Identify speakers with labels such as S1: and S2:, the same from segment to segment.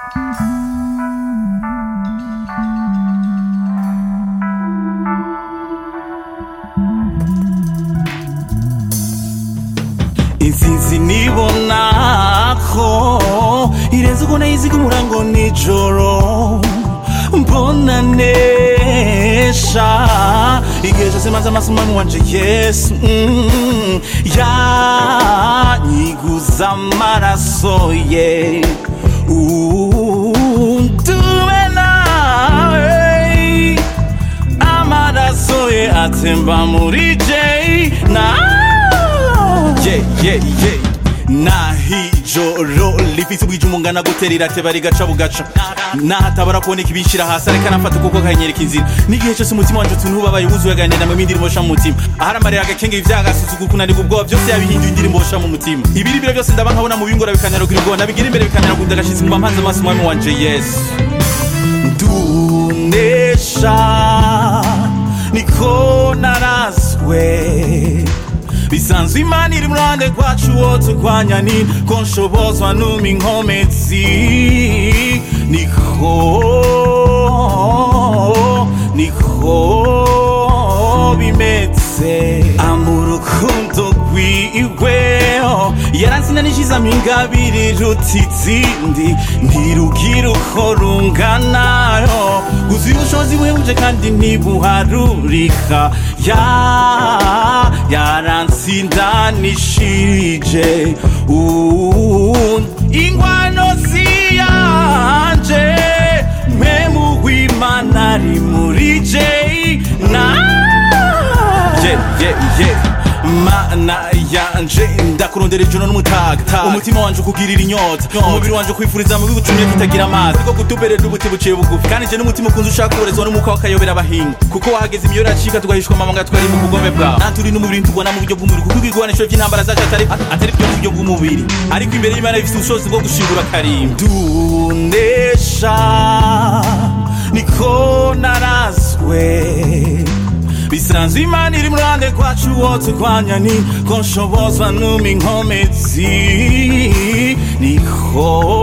S1: intsinzi nibona ko irenze uko nayiziga umurango nijoro mbona nesha igihe cyose maze amasomo wanje yesu mm, yanyiguza amaraso ye unduwe nawe amaraso ye atemba muri jay na yeah, yeah, yeah. nahijoro rifise ubwije umungana gutera irateba rigaca bugaca nahatabara kuboneka ibishira hasi areka nafata ukuboko kanyereka inzira n'igihe cyose umutima wanje utuntu ubabaye wuzuye aganira mu indirimbo sha mu mutima ahari amarira agakenge ivyagasuzugu kunanirwa ubwoba byose yabihinduye indirimbo sha mu mutima ibiribiro byose ndaba nkabona mu bingora bikanyarugira ubwoba nabigira imbere bikanyarugira agashitsi nguma mpanze amaso umwami wanje yesu ndunesha niko narazwe bisanzwe imana iri mu ruhande rwacu wo turwanya ni ko nshobozwa numa inkomezi niko niko bimeze amurukundo rwiwe yaransinanishizamo ingabire iruta izindi ntirugira uko runganayo gusa ubushobozi buhebuje kandi ntibuharurika ya yaransindanishije Uh, ingwano si yanje mpemu w'imana ari muri jay na yeah, yeah, yeah. mana yanje ndakurondera ijoro n'umutaga umutima wanje ukugirira inyota umubiri wanje ukwifuriza mubi butumye kutagira amazi bwo kutuberera ubuti buciye bugufi kandi je n'umutima ukunze ushaka uburezwa n'umwuka w'akayobera abahinga kuko wahageze imiyora acika tugahishwa amabanga twari mu bugome bwawe naturi n'umubiri ntubona mu buryo bw'umubiri kuko igigwanisho by'intambara zacu atari atari byo mu buryo bw'umubiri ariko imbere y'imana bifite ubushobozi bwo gushingura karimba dunesha niko narazwe bisanzwe imana iri mu ruhande rwacu wo turwanya ni ko nshobozwa numa inkomezi niko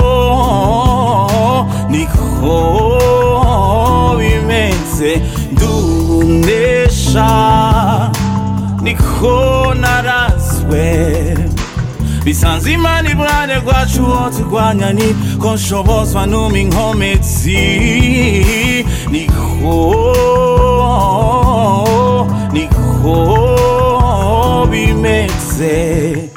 S1: niko bimeze ndunesha niko narazwe bisanzwe imana iri mu ruhande rwacu wo turwanya ni ko nshobozwa numa inkomezi niko niko bimeze